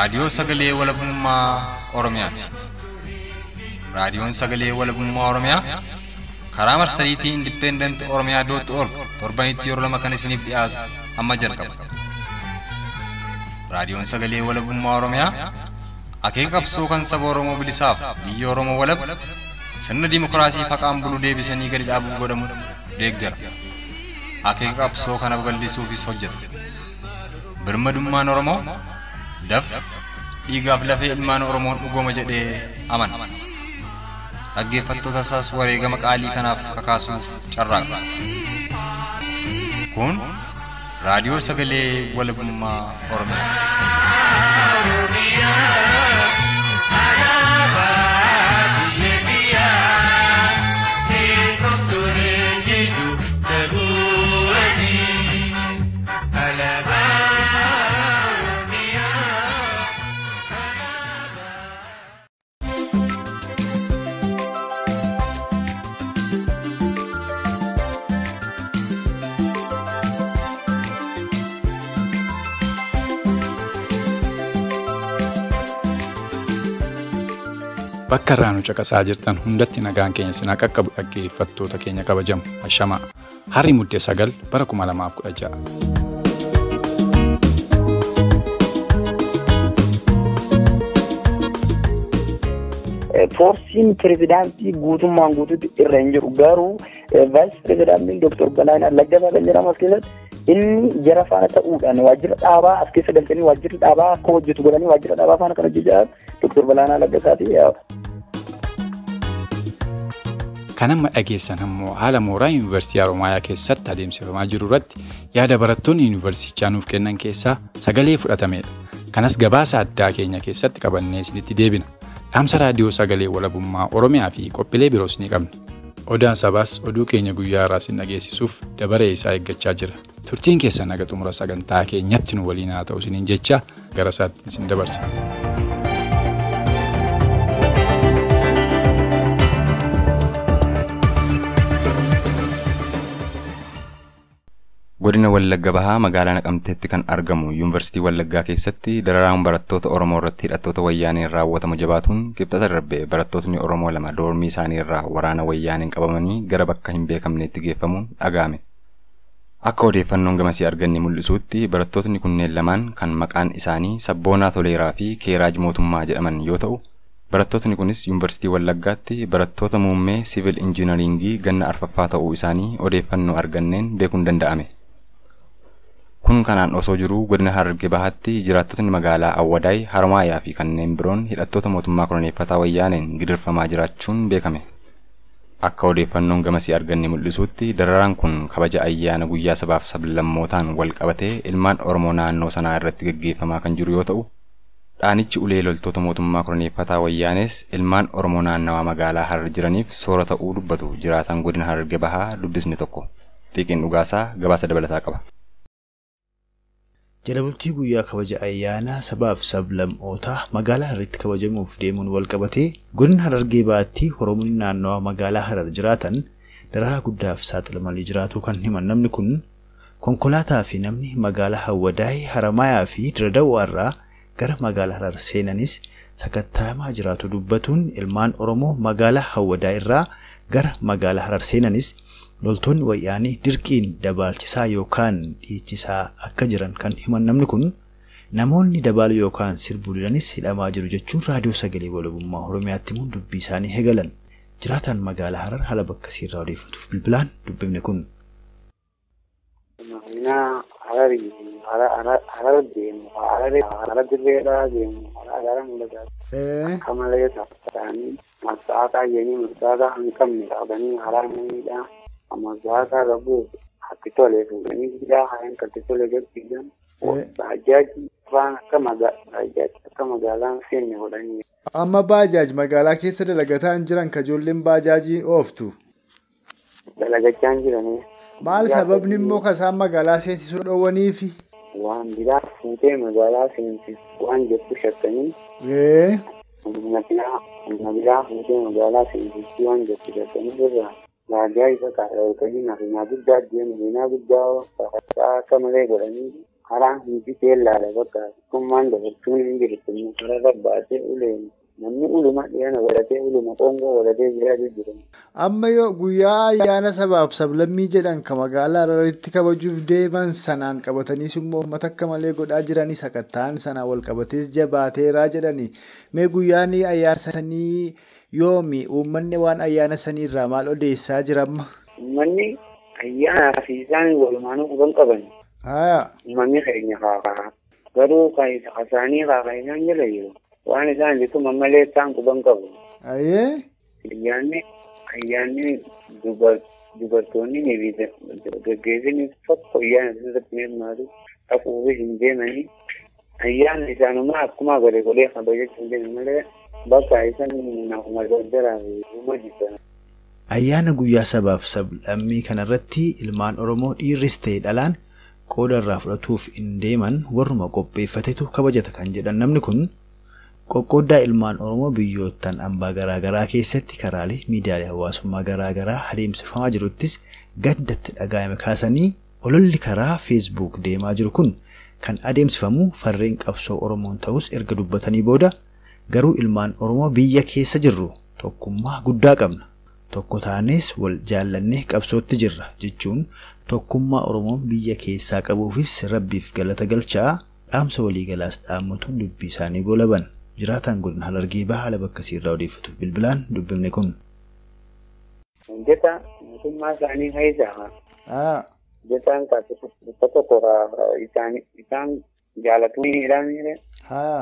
Raadiyoo Sagalee Walabummaa Oromiyaati. Raadiyoon Sagalee Walabummaa Oromiyaa karaa marsariitii Indipendent Oromiyaa dootti org torbanitti yeroo lama kan isiniif dhiyaatu amma jalqaba. Raadiyoon Sagalee Walabummaa Oromiyaa akeeka qabsoo kan saba Oromoo bilisaaf biyya Oromoo walab sirna dimokiraasii faqaan bulu deebisanii gadi dhaabuuf godhamu deeggara. Akeeka qabsoo kana babal'isuufis hojjeta. Birmadummaan Oromoo dafqa dhiigaaf lafee ilmaan Oromoon dhugooma jedhee amana. Dhaggeeffattoota isaas wareegama qaalii kanaaf kakaasuuf carraaqa. Kun raadiyoo sagalee walabummaa Oromiyaati. Bakka irraa nu caqasaa jirtan hundatti nagaan keenya sinaa qaqqabu dhaggeeffattoota keenya kabajamu ashamaa harri muddee sagal bara 2016. Foorsiin pirezidaantii guutummaan guutuutti irra hin jiru garuu vaayis pirezidaantiin Dooktar Galaanaa Laggasaa kan jedhamu as keessatti inni jara faana ta'uudhaan waajjira dhaabaa as keessa galchanii waajjirri dhaabaa akka hojjetu godhanii waajjira dhaabaa faana kan hojjechaa Dooktar Galaanaa Laggasaati. Kan amma dhageessan immoo haala mooraa Yuunivarsiitii Haromaayaa keessatti adeemsifamaa jiru irratti yaada barattoonni yuunivarsiitichaa nuuf kennan keessaa sagalee fudhatamedha. Kanas gabaasa addaa keenya keessatti qabannee isinitti deebina. Dhaamsa raadiyoo sagalee walabummaa Oromiyaa fi qophiilee biroos ni qabna. Odaan sabaas oduu keenya guyyaa irraa isin dhageessisuuf dabaree isaa eeggachaa jira. Turtiin keessan naga xumura sagantaa keenyatti nu waliin haa ta'u isiniin jecha gara isaatti isin dabarsa. Godina Wallagga Bahaa magaalaa Naqamteetti kan argamu Yuunivarsiitii Wallaggaa keessatti dararaan barattoota Oromoo irratti hidhattoota wayyaaniin raawwatamu jabaatuun qibxata darbe barattootni Oromoo lama doormii isaanii irraa waraana wayyaaniin qabamanii gara bakka hin beekamneetti geeffamuun dhaga'ame. Akka odeeffannoon gamasii arganne mul'isuutti barattootni kunneen lamaan kan maqaan isaanii Sabboonaa Toleeraa fi Keeraaj Mootummaa jedhaman yoo ta'u, barattootni kunis Yuunivarsiitii Wallaggaatti barattoota muummee siivil injiinaringii ganna arfaffaa ta'uu isaanii odeeffannoo arganneen beekuun danda'ame. Kun kanaan osoo jiruu godina Harargee Bahaatti jiraattotni magaalaa Awwadaay, Harmaayaa fi kanneen biroon hidhattoota mootummaa koloneeffataa wayyaaneen gidirfamaa jiraachuun beekame. Akka odeeffannoon gamasii arganne mul'isuutti dararaan kun kabaja ayyaana guyyaa sabaaf sablammootaan wal qabatee ilmaan Oromoo naannoo sanaa irratti gaggeeffamaa kan jiru yoo ta'u, dhaanichi ulee loltoota mootummaa koloneeffataa wayyaanes ilmaan Oromoo naannawaa magaalaa Harar jiraniif soora ta'uu dubbatu jiraataan godina Harargee Bahaa dubbisni tokko. Xiiqiin dhugaasaa gabaasa dabalataa qaba. Jala bultii guyyaa kabaja ayyaanaa sabaaf sablammootaa magaalaa Hararitti kabajamuuf deemuun wal qabatee godina Harargee Bahaatti Oromoonni naannawaa magaalaa Harar jiraatan dararaa guddaaf saaxilamanii jiraatu kan himan namni kun konkolaataa fi namni magaalaa Hawwadaay Haramaayaa fi Diradawaa gara magaalaa Harar seenanis sakattaamaa jiraatu dubbatuun ilmaan Oromoo magaalaa Hawwadaay irraa gara magaalaa Harar seenanis loltoonni wayyaanii dirqiin dabaalchisaa yookaan dhiichisaa akka jiran kan himan namni kun namoonni dabaalu yookaan sirbuu didanis hidhamaa jiru jechuun raadiyoo sagalee walabummaa oromiyaatti himuun dubbii isaanii hegalan jiraataan magaalaa harar haala bakka irraa odeeffatuuf bilbilaan dubbifne kun. Harar deemu harar dirreedhaa deemu harar mul'ata. Kamalee ta'anii marsaataa jedhanii marsaataa hin qabne qabanii haraa miidhaa. amazaakaa qabu hatti tole fuudhanii guddaa hayan katti tole gadhiisan baajaaji waan akka baajaaji akka magaalaan seenne godhanii. Amma baajaaj magaalaa keessa dalagataa hin jiran ka ijoolleen baajaajii ooftu. Dalagachaa hin jiranii. Maal sababni immoo ka isaan magaalaa seensisuu dhoowwaniifi? Waan biraa fuutee magaalaa seensisu waan jettu shakkanii. Humna biraa fuutee magaalaa seensisuu waan jettu shakkanii irraa. Raajaa isa kaadha yookaan hafeenyaa guddaa deemu hafeenyaa guddaa akka malee godhanii karaan hundi seellaadha bakka tokkummaan dabartuun hin jirtu kararra baatee uleen namni uluma dhiyana godhatee uluma qoongoo godhatee jiraatu jira. Amma yoo guyyaa ayyaana sabaaf sablammii jedhan kan magaalaa Hararitti kabajuuf deeman sanaan qabataniis immoo uummata akka malee godhaa jiranis sakattaan sanaan wal qabatees jabaateeraa jedhani. Mee guyyaan ayyaana sanii yoomi uummanni waan ayyaana saniirraa maal odeessaa jiramma? Uummanni ayyaanaa fi isaan walumaanuu quban qaban. Haa. Uummanni keenya kaakaa garuu kasaanii kaakaa isaan jala jiru. waan isaan jettu mammalee isaan quban qabu. Ayyee. Ayyaanni ayyaanni dubartoonni ni gaggeessanii tokko ayyaana irratti hirmaatu dhaquufi hin deemanii ayyaanni isaanumaa akkuma godhe godhee kabajachuu hin deeman malee bakka isaan nafuma daldalaa fi dhuma jibban. Ayyaana guyyaa sabaaf sablammii kanarratti ilmaan Oromoo dhiirris ta'e dhalaan qooda irraa fudhatuuf hin deeman warruma qopheeffatetu kabajata kan jedhan namni kun qoqqooddaa ilmaan Oromoo biyyoottan hambaa garaagaraa keessatti karaalee miidiyaalee hawaasummaa garaagaraa adeemsifamaa jiruttis gaddatti dhagaa'ame kaasanii ololli karaa feesbuuk deemaa jiru kun kan adeemsifamu farreen qabsoo Oromoon ta'us erga dubbatanii booda garuu ilmaan Oromoo biyya keessa jirru tokkummaa guddaa qabna. Tokko taanes wal jaallannee qabsootti jirra jechuun tokkummaa Oromoon biyya keessaa qabuufis rabbiif galata galchaa dhaamsa waliigalaas dhaammatuun dubbii isaanii goolaban. jiraataan godina Harargee bahaa haala bakka irraa odeeffatuuf bilbilaan dubbifne kun. Hojjeta mootummaa isaanii keessaa Haa. hojjetaan tokko tokko isaan jaalatuun jedhamee Haa.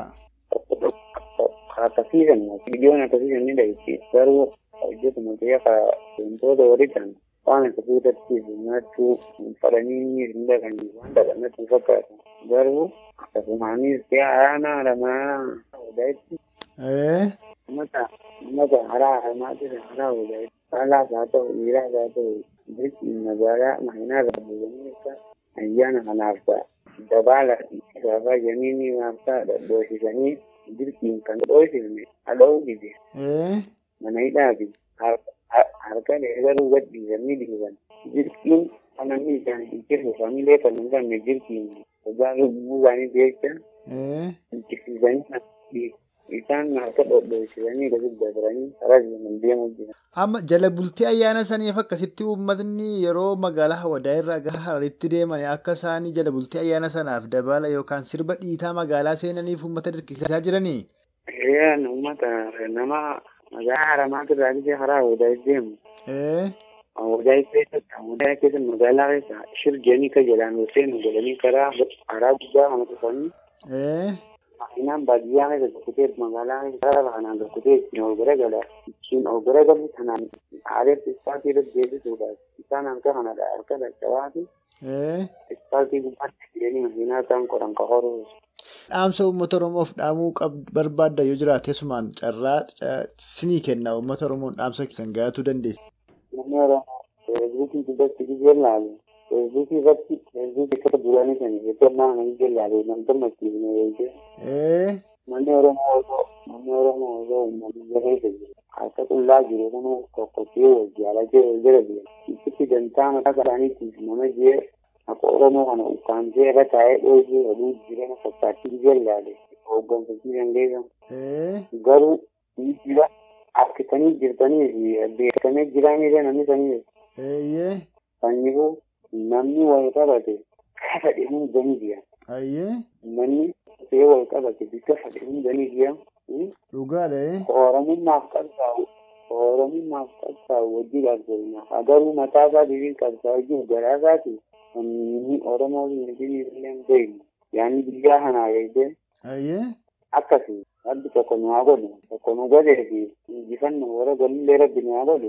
akkasiisan viidiyoon akkasiisan ni dhahichi garuu hojjetuma ta'ee akka wantoota horiitan waan akkasii irratti hirmaachuu fadhanii hin dhaqanii waan dhaqanatti fakkaatu garuu akkasumaanis ta'e araanaa lamaa hodhaa'itti Ee. mata mata haraa haraa jira haraa hodhaa'itti caalaas haa ta'u dhiiraas haa ta'u jirti magaalaa mahinaa irraa bu'anii akka ayyaana kanaaf ta'a dabaala isaafaa jamiinii maaf ta'a dhadhoosisanii jirtiin kan dhoosifne hadha'uu dide Ee. mana hidhaati harka garuu gadhiisanii dhiisan jirtiin kanamni isaanii ittisuuf familee kan hin qabne jirtiin ogaa lubbuu isaanii jecha Ee. ittisiisanii isaan harka dhodhoosisanii gadi dabaranii karaa deeman deemuu jira. Amma jala bultii ayyaana saniif akkasitti uummatni yeroo magaalaa Hawadaa irraa gara Hararitti deeman akka isaanii jala bultii ayyaana sanaaf dabala yookaan sirba dhiitaa magaalaa seenaniif uummata dirqisiisaa jiranii. Eeyyan uummata nama magaalaa haramaatu irraa dhufee karaa Hawadaa deemu. Ee. Hawadaa keessatti Hawadaa keessatti magaalaa keessa shirganii ka jedhaan seenu godhanii karaa karaa guddaa kana dhufanii Ee. Makinaan baadiyyaa keessa tokkotee magaalaa keessa karaa kanaan tokkotee ittiin ol garagala ittiin ol garagalu kanaan aareetti ispaaltii irratti deebisuudhaaf isaan harka kanadha harka dadhabaati Ee. ispaaltii gubbaatti fidanii makiinaa isaan qoran ka horuu. Dhaamsa uummata Oromoof dhaamuu barbaadda yoo jiraate sumaan carraa sinii kenna uummata Oromoon dhaamsa keessan gahatuu dandeessa. Namni Oromoo feesbuukii dubbatti gijee laalu feesbuukii irratti feesbuukii akka duraanii sanii eeggannaa nama gijee laalu nama gammachiisne eegee Ee. namni Oromoo osoo namni Oromoo osoo uummanni jabeessa jiru akka qullaa jiru kun tokkottee wal jaalatee wal jala jira itti dantaa mataa isaaniitiif nama jee akka Oromoo kana ukkaamsee irra taa'ee dhoosee oduu jireenya fakkaattii gijee laale hoogganfachii dandeessan Ee. garuu jira harkisanii jirtanii fi beekamee jiraanillee namni sanii Eeyyee. sanyifu namni wal qabate fadhe hundanii jiran Ayyee. namni see wal qabate bika fadhe hundanii jiran Dhugaadha. oromummaaf qabsaa'u oromummaaf qabsaa'u wajji qabsoofna agaruu mataa isaatiin qabsaa'u jiru garaa isaati inni oromoo miti illee beeknu yaani biyyaa kanaa beekte Ayyee. akkasii rabbi tokko nu haa godhu tokko nu godhee fi injifannoo warra golillee rabbi nu haa godhu.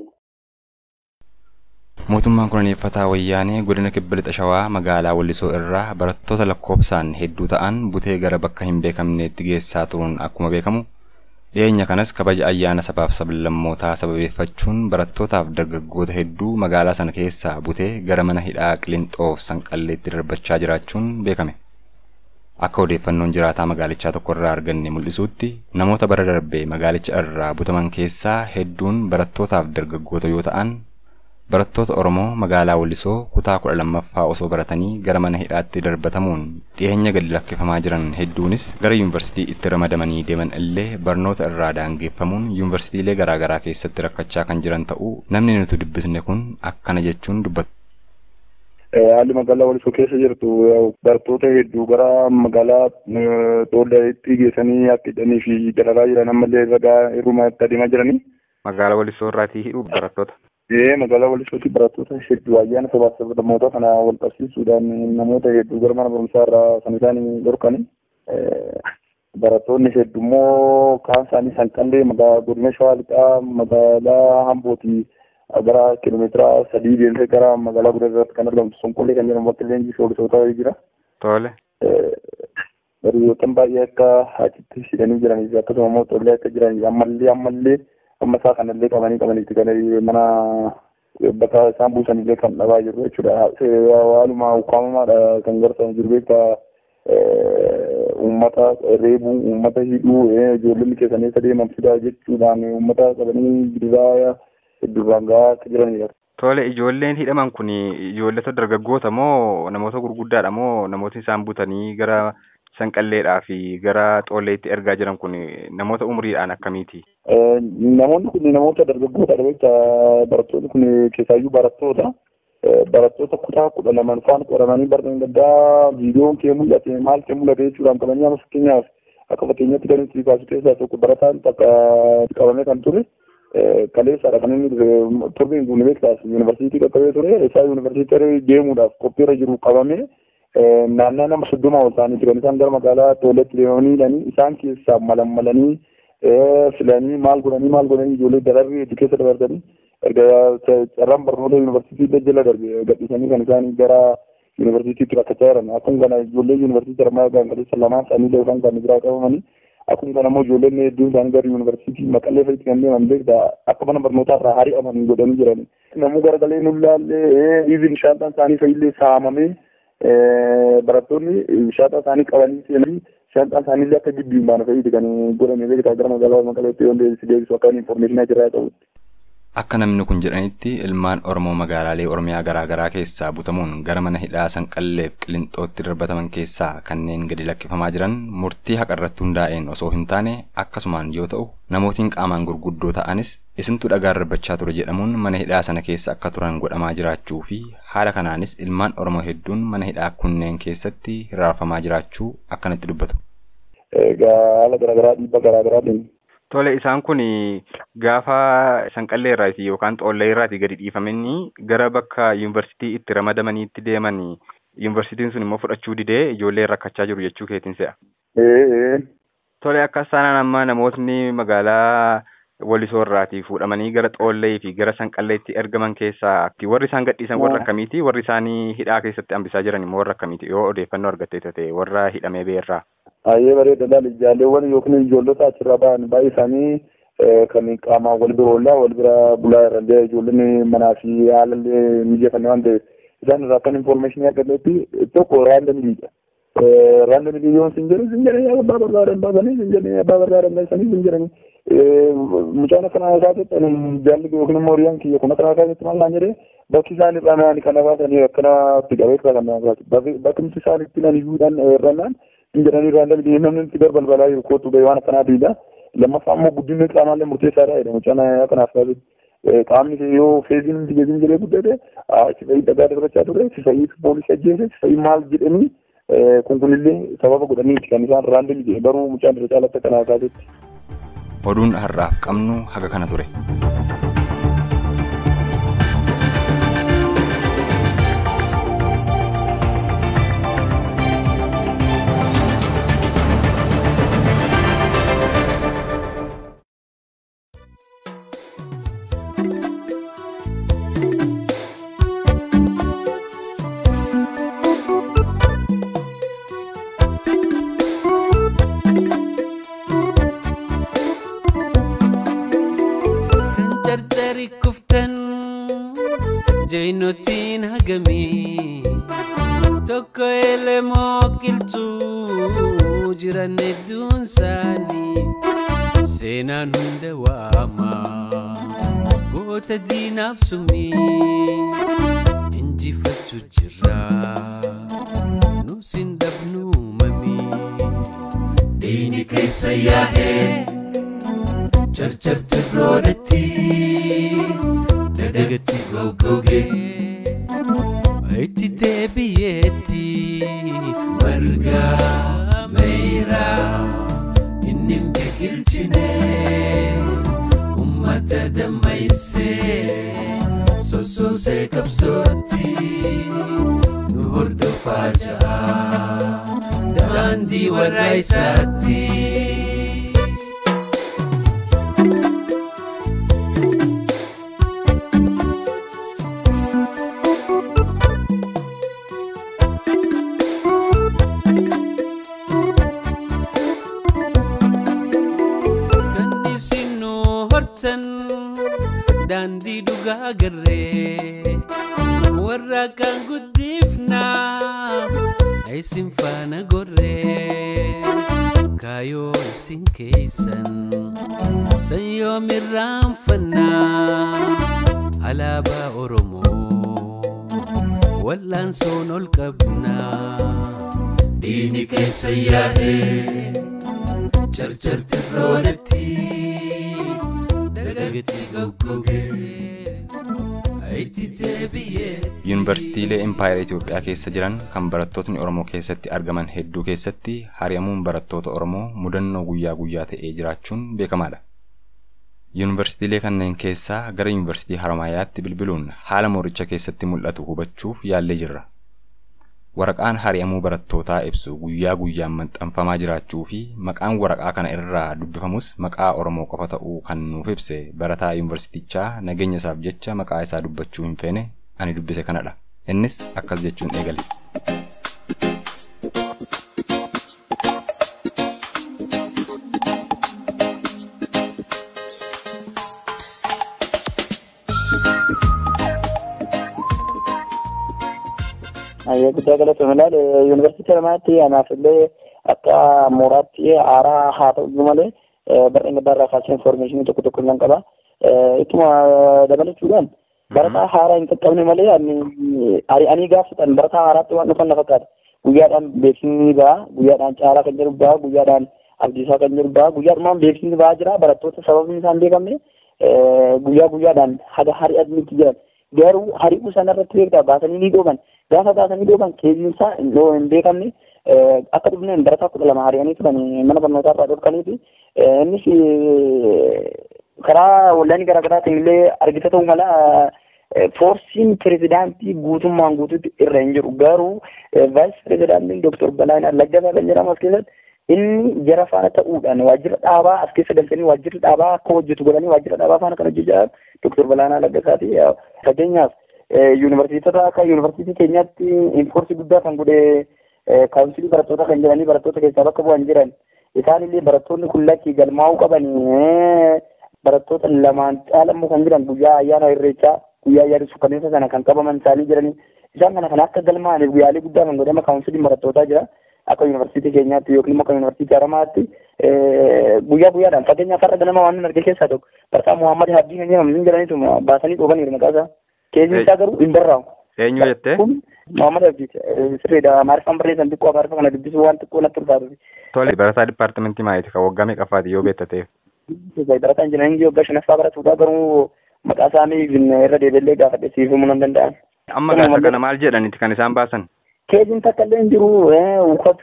Mootummaan koloneeffataa wayyaanee godina kibba lixa shawaa magaalaa Wallisoo irraa barattoota lakkoofsaan hedduu ta'an butee gara bakka hin beekamneetti geessaa turuun akkuma beekamu dhiyeenya kanas kabaja ayyaana sabaaf sablammootaa sababeeffachuun barattootaaf dargaggoota hedduu magaalaa sana keessaa butee gara mana hidhaa Qilinxoof Sanqalleetti darbachaa jiraachuun beekame. Akka odeeffannoon jiraataa magaalichaa tokko irraa arganne mul'isuutti namoota bara darbee magaalicha irraa butaman keessaa hedduun barattootaaf dargaggoota yoo ta'an barattoota Oromoo magaalaa Wallisoo kutaa kudha lammaffaa osoo baratanii gara mana hidhaatti darbatamuun dhiyeenya gadi lakkifamaa jiran hedduunis gara yuunivarsiitii itti ramadamanii deeman illee barnoota irraa daangeffamuun yuunivarsiitiilee garaagaraa keessatti rakkachaa kan jiran ta'uu namni nuti dubbisne kun akkana jechuun dubbatu. Haalli magaalaa Walisoo keessa jirtu barattoota hedduu gara magaalaa Doolleetti geessanii akka hidhanii fi dalagaa jiran ammallee ragaa hir'umatti adeemaa jiranii. Magaalaa Walisoo irraatii hidhu barattoota. Ee magaalaa Walisootti barattoota hedduu ayyaana sabaa sablammoota kana wal qabsiisuudhaan namoota hedduu gara mana barumsaa irraa kan isaan dhorkani. Barattoonni hedduu immoo kaan isaanii sanqallee magaalaa godina Shawaa Lixaa magaalaa Hambooti gara kiiloomeetira sadii deemtee gara magaalaa guddaa irratti kan argamtu Sonqollee kan jedhamu bakka leenjii shoolisootaa jira. Tole. Bariyyootaan baay'ee akka achitti hidhanii jiranii fi akkasuma immoo tollee akka jiranii ammallee ammallee amma isaa kanallee qabanii qabaniitti kan mana bakka isaan buusanillee kan dhabaa jiru jechuudha. Haaluma ukkaamamaadha kan garsan jiru beektaa uummata reebuu, uummata hidhuu, ijoollonni keessanii isa deeman fidaa jechuudhaan uummata qabanii gidiraa duraan gahaa akka jiranidha. Tole ijoolleen hidhaman kun ijoollota dargaggoota moo namoota gurguddaadha moo namoota isaan butanii gara sanqalleedhaa fi gara xoolleetti ergaa jiran kun namoota umriidhaan akkamiiti? Namoonni kun namoota dargaggoota jecha barattoonni kun keessaayyuu barattoota. Barattoota kutaa kudha lamaan faan qoramanii barneen gaddaa viidiyoon kee mul'ate maal kee mul'ate jechuudhaan qabanii amma fakkeenyaaf akka fakkeenyatti kan itti kaasu keessaa tokko barataan takka qabamee kan ture. Kaleessaadha kan inni turbiin kun beektaas yuunivarsiitii qaqqabee ture isaa yuunivarsiitii deemuudhaaf qophiirra jiru qabamee naannaa nama soddoma ol ta'anii jiran isaan gara magaalaa tooletti deemanii isaan keessaa malammalanii filanii maal godhanii maal godhanii ijoollee dararri hedduu keessa dabarsanii erga carraan barnoota yuunivarsiitii jala darbe gadhiisanii kan isaan gara yuunivarsiitiitti rakkachaa jiran akkuma kana ijoollee yuunivarsiitii armaa gaangaleessa lamaan isaanii yookaan kan biraa qabamanii akkuma kana immoo ijoolleen hedduun isaanii gara yuunivarsiitii maqallee fa'itti kan deeman beektaa akka mana barnootaa irraa hari'aman godhanii jiran namuu garagalee nullaallee iivin shaantaan isaanii fa'illee saamamee barattoonni shaaxaa isaanii qabanii seenanii shaanxaan isaanii illee akka gibbii baana fa'iiti kan godhame beektaa gara magaalaa maqaleetti yoo deebisu deebisu akka infoormeeshinaa jiraa ta'utti. Akka namni kun jedhanitti ilmaan Oromoo magaalaalee Oromiyaa garaagaraa keessaa butamuun gara mana hidhaa sanqalleef qilinxootti darbataman keessaa kanneen gadi lakkifamaa jiran murtii haqa irratti hundaa'een osoo hin taane akkasumaan yoo ta'u namootiin qaamaan gurguddoo ta'anis isintu dhagaa darbachaa ture jedhamuun mana hidhaa sana keessa akka turan godhamaa jiraachuu fi haala kanaanis ilmaan Oromoo hedduun mana hidhaa kunneen keessatti hiraarfamaa jiraachuu akkanatti dubbatu. Egaa haala garaagaraa dhiibba garaagaraatiin Tole isaan kun gaafa sanqallee irraati yookaan xoollee irraati gadi dhiifamanii gara bakka yuunivarsiitii itti ramadamaniitti deeman yuunivarsiitiin sun immoo fudhachuu didee ijoollee rakkachaa jiru jechuu keetiin se'a. Tole akka isaan amma namootni magaalaa Walisoo irraati fuudhamanii gara xoollee fi gara sanqalleetti ergaman keessaa warri isaan gadhiisan warra akkamiiti warri isaanii hidhaa keessatti hambisaa jiran immoo warra akkamiiti yoo odeeffannoo argattee ta'e warra hidhamee beerraa. Baay'ee bareedaadhaan ijoolleewwan yookiin ijoollota achirraa ba'an baay'ee isaanii kan qaamaan wal bira oollaa wal bira bulaa irrallee ijoolleen manaa fi haalallee mijeeffannee waan ta'eef isaan irraa kan infoormeeshinii argannetti tokko raandamiidha. Raandamii yoo sin jedhu sin jedhanii abbaa barbaadan baasanii sin jedhanii abbaa barbaadan baasanii sin jedhanii mucaan akkana isaatti jaalli yookiin immoo horiyyaan kiyya kun akkana isaatti maal naan jedhee bakki isaan irraa naan kana baasanii akkana itti qabee kan naan baase bakki isaan itti nan iyyuudhaan irrannaan hin jedhanii raandamii namni itti balbalaa jiru kootu gahee waan akkanaatiidha. Lammaffaa immoo guddinni qaamaallee murteessaadha jedha mucaan akkanaaf taasisu. Qaamni yoo feeziin hundi geejjiin jedhee guddate si fayyii dhagaa darbachaa ture si fayyii poolisii ajjeese si fayyii maal jedhanii kun kunillee sababa godhanii kan isaan raandamii jedhe baruu mucaan irra caalatti akkanaaf taasisu. Oduun har'aaf qabnu haga kana ture. Jainotiin hagamii tokko elemoo qilxuu jiran hedduun isaanii seenaan hunda waamaa goota diinaaf sumii injifachuu jirra nus hin dhabnu mamii diini keessa yaa'ee carcarti roodhatti dadagatti goggogee itti deebi'eetti margaa meeyraa inni hin biqilchine ummata dammaysee sossoosee qabsootti nu hordofaa jira daandii warra isaatti. kan isin nu hortan daandii dhugaa garree warra kan guddifna isin faana gorree kaayoo isin keeysan san yoom irraanfanna alaabaa oromoo wal'aansoon ol qabna diini keessa yaa'ee carcarti roodhatti dagagati goggogee itti deebi'eetti. Yuunivarsiitiilee Impaayera Itoophiyaa keessa jiran kan barattootni Oromoo keessatti argaman hedduu keessatti hari'amuun barattoota Oromoo mudannoo guyyaa guyyaa ta'ee jiraachuun beekamaadha. Yuunivarsiitiilee kanneen keessaa gara Yuunivarsiitii Haramaayaatti bilbiluun haala mooricha keessatti mul'atu hubachuuf yaallee jirra. Waraqaan hari'amuu barattootaa ibsu guyyaa guyyaan maxxanfamaa jiraachuu fi maqaan waraqaa kana irraa dubbifamus maqaa Oromoo qofa ta'uu kan nuuf ibse barataa yuunivarsiitichaa nageenya isaaf jecha maqaa isaa dubbachuu hin feene ani dubbise kanadha. Innis akkas jechuun eegale. Ayyee guddaa galatoomii ilaal yuunivarsiitii Haramaatti anaaf illee akka mooraatti haaraa haa ta'u malee bara inni barraa kaasee infoormeeshinii tokko tokko nan qaba. Ittuma dabalachuudhaan barataa haaraa hin qaqqabne malee ani gaafatan barataa haaraatti waan dhufan na fakkaata. Guyyaadhaan beeksisni ba'a, guyyaadhaan caalaa kan jedhu ba'a, guyyaadhaan abdiisaa kan jedhu ba'a, guyyaadhumaan beeksisni ba'aa jira. Barattoota sababni isaan beekamne guyyaa guyyaadhaan haga hari'atnitti jiran. Garuu hari'uu sanarratti beektaa baasanii ni dhooban. Gaafa baasanii dhooban keessinsaa hin beekamne akka dhufneen barataa kudha lama hari'anii turan mana barnootaa irraa dhorkaniiti. Innis karaa waldaanii garaagaraatiin illee argita ta'uu mala foorsiin pirezidaantii guutummaan guutuutti irra hin jiru. Garuu vaayis pirezidaantiin Dooktor Balaayinaa Laggasaa kan jedhamu as keessatti inni jara faana ta'uudhaan waajjira dhaabaa as keessa galchanii waajjirri dhaabaa akka hojjetu godhanii waajjira dhaabaa faana kan hojjechaa Dooktor Balaayinaa Laggasaati. Fakkeenyaaf yuunivarsiitota akka yuunivarsiitii keenyaatti infoorsi guddaa kan godhe kaawunsilii barattoota kan jedhanii barattoota keessaa bakka bu'an jiran isaan illee barattoonni kun lakkii galmaa'uu qabanii barattoota lamaan caalammoo kan jiran guyyaa ayyaana irreechaa guyyaa ayyaana sukkanneessa sana kan qabaman isaanii jiranii isaan kana kan akka galmaa'aniif guyyaalee guddaa kan godhama kaawunsiliin barattootaa jira akka yuunivarsiitii keenyaatti yookiin immoo akka yuunivarsiitii haramaatti guyyaa guyyaadhaan fakkeenyaaf har'a ganama waan arge keessaa tokko barataa Muhammad Habdii kan jedhamu jedhaniitu baasanii dhoobaniiru maqaa isaa keessi isaa garuu hin barraa'u. Eenyu jettee? Kun Muhammad Habdii sirriidha maariffaan barreessan xiqqoo afaarfa kana dubbisuu waan xiqqoo natti ulfaatu. Tole barataa dipaartimentii maayiti kan waggaa meeqaffaati yoo beektateef? Barataa injinaringii waggaa shanaffaa baratuudha garuu maqaa isaanii irra deebiillee gaafadhe siifamuu nan danda'an. Amma gaasa kana maal jedhaniiti kan isaan baasan? Keejiin takka illee hin jiru uffata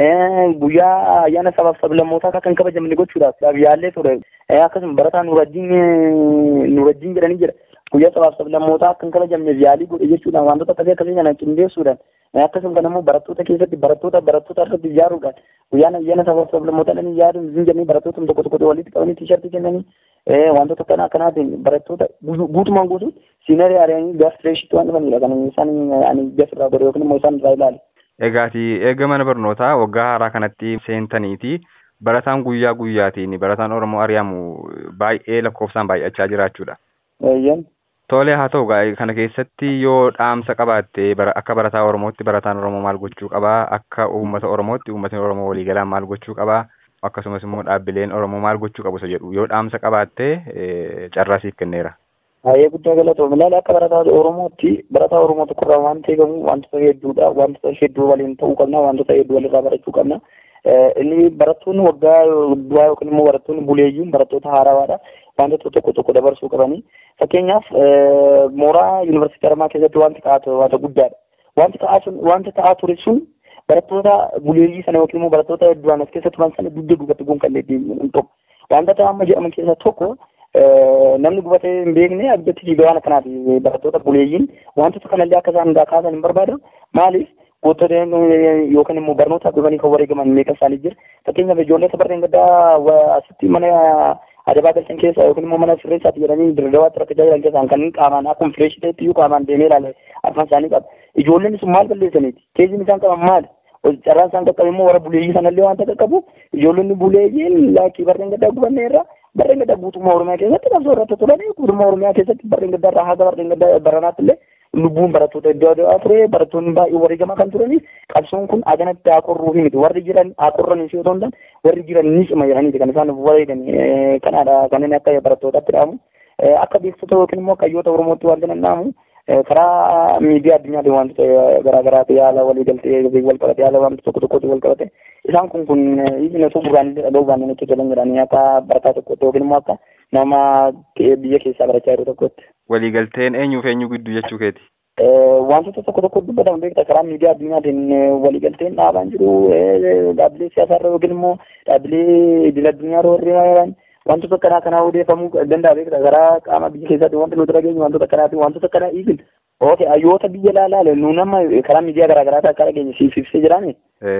guyyaa ayyaana sabaaf sablammootaa kan kabajamne gochuudhaaf yaallee ture akkasuma barataa nuurajjiin nuurajjiin jedhanii jira guyyaa sabaaf sablammootaa akka hin kabajamneef yaalii godhe jechuudhaan wantoota akkasii akkasii kana qindeessuudhaan akkasuma kan immoo barattoota keessatti barattoota barattoota irratti ijaaruudhaan guyyaan ayyaana sabaaf sablammootaa dhanii yaaduun hin jennee barattoota tokko tokko walitti qabanii tiishartii kennanii wantoota akkana akkanaatiin barattoota guutumaan guutuu siinarii ari'anii gaaf fireeshitti waan dhufanidha kan isaan ani jasirraa godhe yookiin immoo isaan irraa ilaale. Egaati eega mana barnootaa waggaa haaraa kanatti seentaniiti barataan guyyaa guyyaatiin barataan Oromoo ari'amu baay'ee lakkoofsaan baay'achaa jiraachuudha. Eeyyan. Tole haa ta'u kana keessatti yoo dhaamsa qabaatte akka barataa Oromootti barataan Oromoo maal gochuu qabaa akka uummata Oromootti uummatni Oromoo waliigalaan maal gochuu qabaa akkasumas immoo dhaabbileen Oromoo maal gochuu qabu isa jedhu yoo dhaamsa qabaatte carraa siif kenneera. Baay'ee guddaa galatoomne ilaala akka barataa Oromootti barataa Oromoo tokkorraa waan eegamu wantoota hedduudha wantoota hedduu waliin ta'uu qabna wantoota hedduu walirraa barachuu qabna. Inni barattoonni waggaa duraa yookiin immoo barattoonni buleeyyiin barattoota haarawaadha wantoota tokko tokko dabarsuu qabanii. Fakkeenyaaf mooraa yuunivarsiitii Haramaa keessatti wanti ta'aa ture wanta guddaadha. Wanti ta'aa sun wanti ta'aa ture sun barattoota buleeyyii sana yookiin immoo barattoota hedduudhaan as keessa turan sana dugda duubatti gonkallee deemuun tokko. Wanta amma jedhaman keessaa tokko namni gubatee hin beekne abdatti fiigaa waan akkanaati barattoota buleeyyiin wantoota kanallee akka isaan kaasan hin barbaadu maaliif gootota yookaan immoo barnootaaf dhufanii kan wareegaman meeqa isaanii jira fakkeenyaaf ijoollee sabarreen gaddaa asitti mana adabaa galchan keessa yookiin immoo mana sirreessaatti jedhanii dirdawaatti rakkachaa jiran keessaan kan qaamaan akkuma fireeshii ta'etti iyyuu qaamaan deemee ilaale afaan isaanii qaba ijoolleen sun maal balleessaniiti keejin isaan qaban maali carraan isaan qaqqabe immoo warra buleeyyii sanallee wanta qaqqabu ijoollonni buleeyyiin laakii barreen gaddaa gubanne irraa barreen gaddaa guutummaa oromiyaa keessatti qabsoo irratti turanii guutummaa oromiyaa keessatti barreen gaddaa irraa haga barreen gaddaa baranaatti illee lubbuun barattoota iddoo addaa ture barattoonni baay'ee wareegamaa kan turanii qabsoon kun aganatti haaqorruu fi miti warri jiran haaqorranii fi otoo hin taane warri jiran ni cima jedhaniiti kan isaan wareegan kanaadha kanneen akka barattootaatti dhaamu akka beeksisa yookiin immoo hayyoota oromootti waan kana dhaamu karaa miidiyaa addunyaatiin wantoota garaagaraati yaala walii galtee wal qabate yaala wantoota tokko tokkotti wal qabate isaan kun kun hiikni osoo duraan illee dhaga'uu baanneen itti tolan jedhanii akka barataa tokkotti yookiin immoo akka nama biyya keessaa barachaa jiru tokkotti. Waliigalteen eenyuuf eenyu gidduu jechuu keeti? Wantoota tokko tokko dubbatamu beekta karaa miidiyaa addunyaatiin waliigalteen dhaabaan jiru dhaabbilee siyaasaarra yookiin immoo dhaabbilee idil addunyaarra warri wantoota akkanaa kanaa odeeffamuu danda'a beekta karaa qaama biyya keessaatti wanti nuti dhageenyu wantoota akkanaati wantoota akkanaa dhiisin ooke hayyoota biyya laalaale nu nama karaa miidiyaa garaagaraatti akka dhageenye siif ibsee jiraani.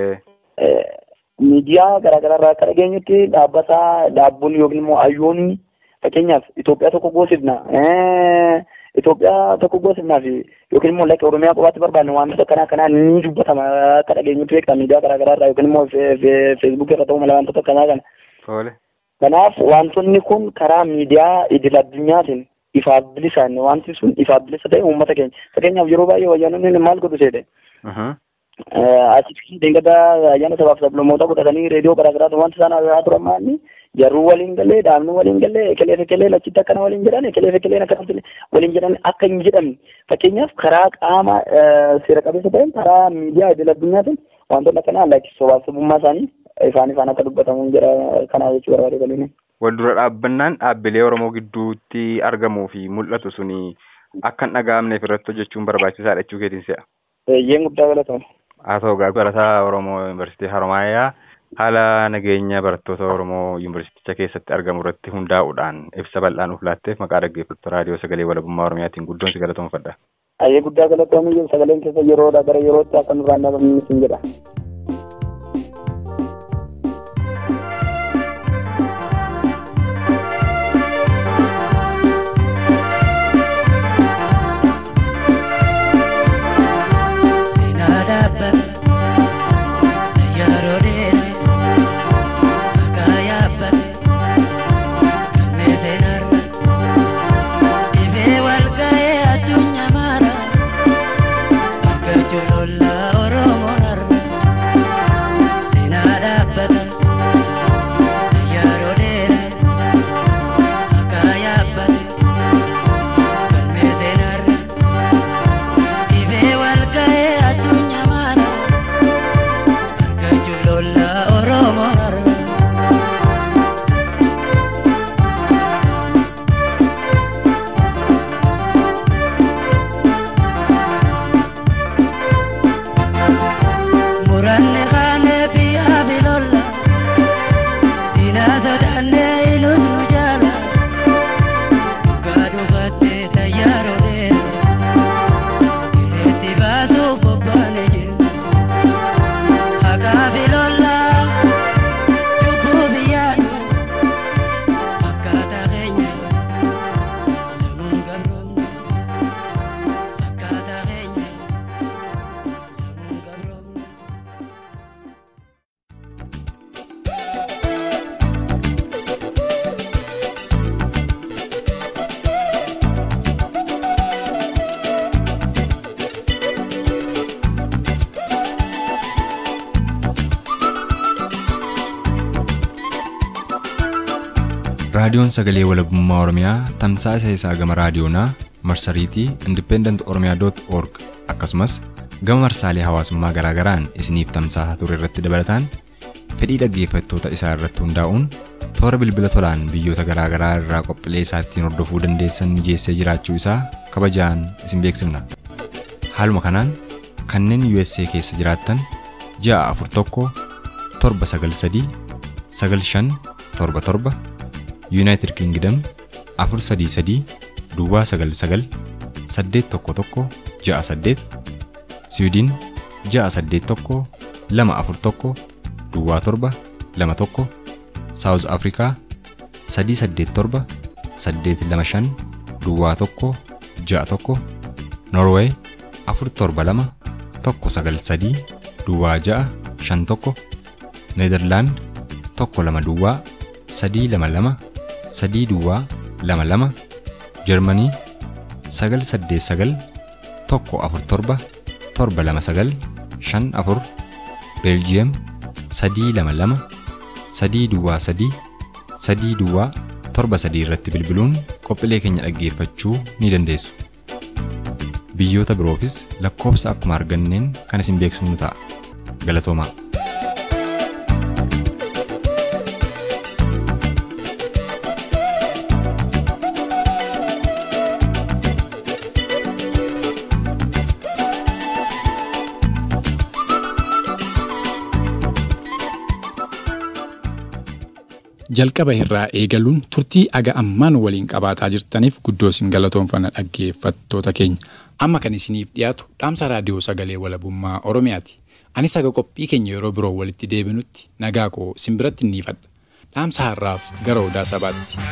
Miidiyaa garaagaraarraa akka dhageenyutti dhaabbata dhaabbonni yookiin immoo hayyoonni fakkeenyaaf Itoophiyaa tokko goosifna Itoophiyaa tokko goosifnaa fi yookiin immoo lakkee Oromiyaa qofaatti barbaanne wantoota akkanaa akkanaa ni dubbatama akka dhageenyutti beekta miidiyaa garaagaraarraa yookiin immoo feesbuukii irra ta'uu mala wantoota akkanaa kana. Kanaaf wantoonni kun karaa miidiyaa idil addunyaatiin ifaaf bilisaan wanti sun ifaaf bilisa ta'e uummata keenya fakkeenyaaf yeroo baay'ee wayyaanonni maal godhu seete. Asitti deengada ayyaana sabaaf sablammoota godhatanii reediyoo garaagaraatu wanti isaan haasa'aa turan maanni jarruu waliin galee dhaabni waliin galee ekelee ekelee lachitti akkana waliin jedhan ekelee ekelee akkanatti waliin jedhan akka hin jedhamne fakkeenyaaf karaa qaama seera qabeessa ta'een karaa miidiyaa idil addunyaatiin wantoonni akkanaa lakkii sobaaf sabummaa isaanii ifaan ifaan akka dubbatamu jira kanaa jechuu barbaade galiin. Wal dura dhaabbannaan dhaabbilee Oromoo gidduutti argamuu fi mul'atu suni akka hin dhaga'amneef irratti hojjechuun barbaachisaadha jechuu keetiin se'a. Eeyyeen guddaa galatama. Haa ta'u gaa barataa Oromoo Yuunivarsiitii Haromaayaa haala nageenya barattoota Oromoo Yuunivarsiiticha keessatti argamu irratti hundaa'uudhaan ibsa bal'aa nuuf laatteef maqaa dhaggeeffattoota raadiyoo sagalee walabummaa Oromiyaatiin guddoon si galatoomfadha. Ayyee guddaa galatoomii sagaleen keessa yeroodha gara yerootti akka nurraan dhabamni sin jedha. Oromoo narra. Raadiyoon Sagalee Walabummaa Oromiyaa tamsaasa isaa gama raadiyoonaa marsariitii independent.org akkasumas gama marsaalee hawaasummaa garaagaraan isiniif tamsaasaa ture irratti dabalataan fedhii dhaggeeffattoota isaa irratti hundaa'uun toora bilbila tolaan biyyoota garaagaraa irraa qophiilee isaa ittiin hordofuu dandeessan mijeessee jiraachuu isaa kabajaan isin beeksifna. Haaluma kanaan kanneen USA keessa jiraattan ja'a afur tokko torba sagal sadii sagal shan torba torba United Kingdom afur sadii sadii duwwaa sagal sagal saddeet tokko tokko ja'a saddeet Sweden ja'a saddeet tokko lama afur tokko duwwaa torba lama tokko South Africa sadii saddeet torba saddeet lama shan duwwaa tokko ja'a tokko Norway afur torba lama tokko sagal sadii duwwaa ja'a shan tokko Nederland tokko lama duwwaa sadii lama lama sadii duwwaa lama lama Jarmanii sagal saddeet sagal tokko afur torba torba lama sagal shan afur Beeljiyeem sadii lama lama sadii duwwaa sadii sadii duwwaa torba sadii irratti bilbiluun qophiilee keenya dhaggeeffachuu ni dandeessu. Biyyoota biroofis lakkoofsa akkuma arganneen kan isin beeksifnu ta'a. Galatoomaa. jalqaba irraa eegaluun turtii aga ammaan waliin qabaataa jirtaniif guddoo isin galatoonfanna dhaggeeffattoota keenya amma kan isiniif dhiyaatu dhaamsa raadiyoo sagalee walabummaa oromiyaati anis aga qophii keenya yeroo biroo walitti deebinutti nagaa koo isin biratti ni fadha dhaamsa har'aaf gara odaa sabaatti.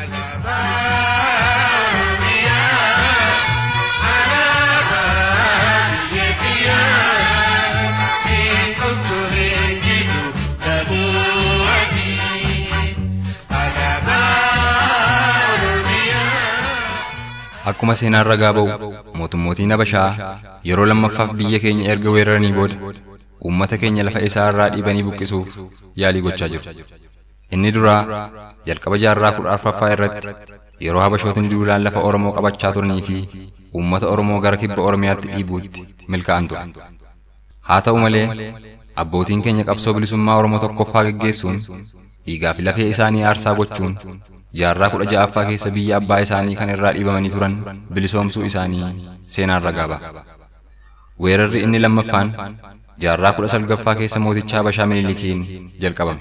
Akkuma seenaan ragaa ba'u mootummootiin Habashaa yeroo lammaffaaf biyya keenya erga weeraranii booda uummata keenya lafa isaa irraa dhiibanii buqqisuuf yaalii gochaa jiru. Inni duraa jalqaba jaarraa kudha arfaffaa irratti yeroo Habashootiin duulaan lafa Oromoo qabachaa turanii fi uummata Oromoo gara kibba Oromiyaatti dhiibuutti milkaa'an ture. Haa ta'u malee abbootiin keenya qabsoo bilisummaa Oromoo tokkoffaa geggeessuun dhiigaa fi lafee isaanii aarsaa gochuun jaarraa kudha ja'affaa keessa biyya abbaa isaanii kan irraa dhiibamanii turan bilisoomsuu isaanii seenaan ragaa ba'a. Weerarri inni lammaffaan jaarraa kudha salgaffaa keessa mooticha Habashaa Minilikiin jalqabame.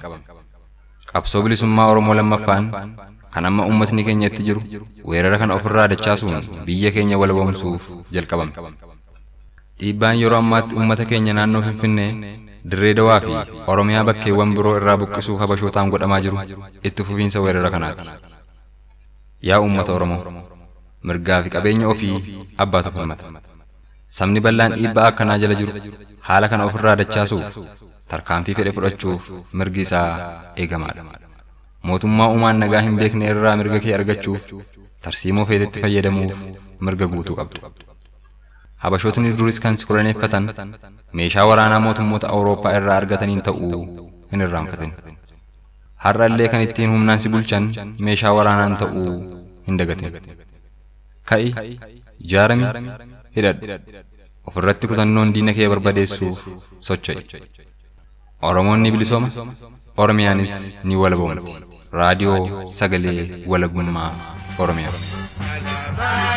Qabsoo bilisummaa Oromoo lammaffaan kan amma uummatni keenya itti jiru weerara kana ofirraa dachaasuun biyya keenya walaboomsuuf jalqabame. Dhiibbaan yeroo ammaatti uummata keenya naannoo Finfinnee dirree dawaa fi oromiyaa bakkeewwan biroo irraa buqqisuuf habashootaan godhamaa jiru itti fufiinsa weerara kanaati. Yaa uummata Oromoo, mirgaa fi qabeenya ofii abbaatu falmata. Sabni bal'aan dhiibbaa akkanaa jala jiru haala kana ofirraa dachaasuuf tarkaanfii fedhe fudhachuuf mirgi isaa eegamaadha. Mootummaa uumaan nagaa hin beekne irraa mirga kee argachuuf tarsiimoo feetetti fayyadamuuf mirga guutuu qabdu. Habashootni duris kan si koloneeffatan meeshaa waraanaa mootummoota Awurooppaa irraa argataniin ta'uu hin irraanfatin. Har'a illee kan ittiin humnaan si bulchan meeshaa waraanaan ta'uu hin dagatin. Ka'i, ijaarami, hidhadhu. Ofirratti kutannoon diina kee barbadeessuuf socho'i. Oromoon ni bilisooma, Oromiyaanis ni walaboomti. Raadiyoo Sagalee Walabummaa Oromiyaa.